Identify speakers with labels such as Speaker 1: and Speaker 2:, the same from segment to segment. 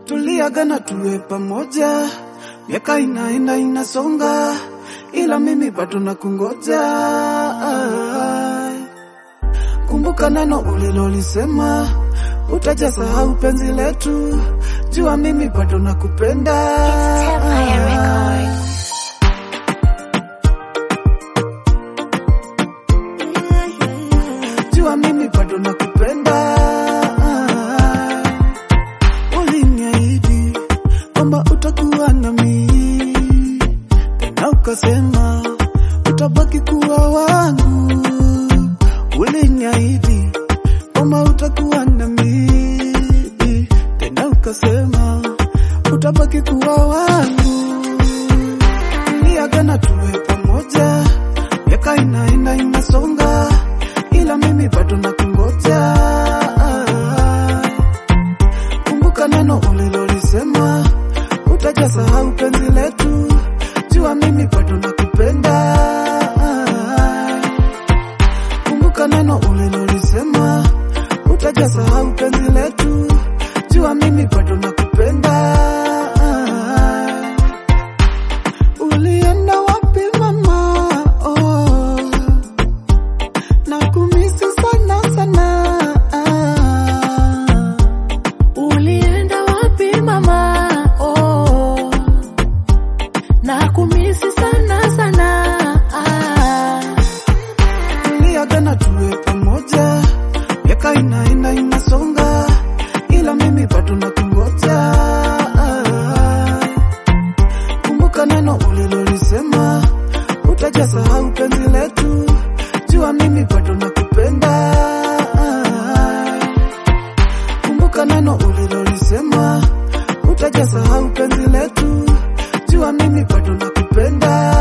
Speaker 1: tuliagana tuwe pamoja, miaka inaenda inasonga, ila mimi bado nakungoja. Kumbuka neno ulilolisema, utajasahau penzi letu, jua mimi bado nakupenda.
Speaker 2: Empire Records.
Speaker 1: jua mimi bado nakupenda. Uliniahidi kwamba utakuwa nami, tena ukasema utabaki kuwa wangu. Uliniahidi kwamba utakuwa nami, tena ukasema utabaki kuwa wangu. Tuliagana tuwe pamoja, miaka inaenda inasonga, ila mimi bado nakungoja. Kumbuka neno ulilolisema, utajasahau penzi letu, jua mimi bado nakupenda. Kumbuka neno ulilolisema, utajasahau penzi letu, jua mimi bado nakupenda. Ulienda wapi mama? Oh, nakumisi sana sana.
Speaker 3: Ulienda wapi mama? Oh, nakumisi sana sana. Ah.
Speaker 1: Tuliagana tuwe pamoja, miaka inaenda inasonga, ila mimi bado nakungoja. Kumbuka neno ulilolisema, utajasahau penzi letu, jua mimi bado nakupenda. Kumbuka neno ulilolisema, utajasahau penzi letu, jua mimi bado nakupenda.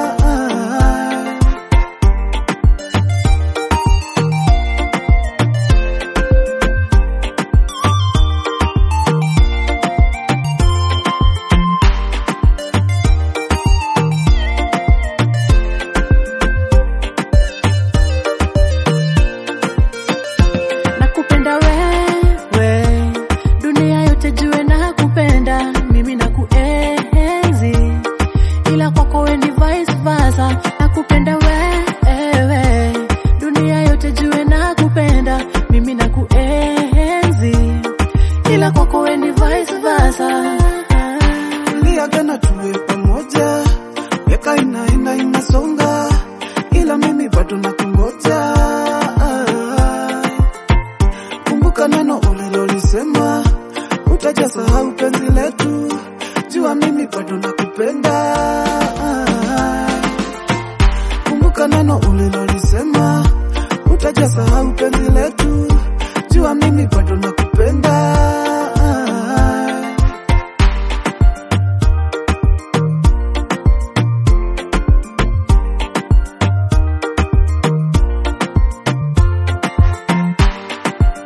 Speaker 3: Nakupenda wewe, dunia yote jue nakupenda, mimi nakuenzi, ila kwako we ni vice versa. Nakupenda wewe, dunia yote jue nakupenda, mimi nakuenzi, ila kwako we ni vice versa.
Speaker 1: Tuliagana tuwe pamoja, miaka inaenda inasonga, ila mimi bado nakungoja. Kumbuka neno ulilolisema, utajasahau penzi letu, jua mimi bado nakupenda. Kumbuka neno ulilolisema, utajasahau penzi letu, jua mimi bado nakupenda.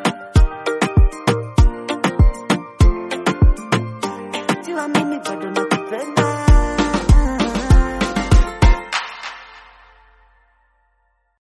Speaker 1: Jua mimi bado nakupenda.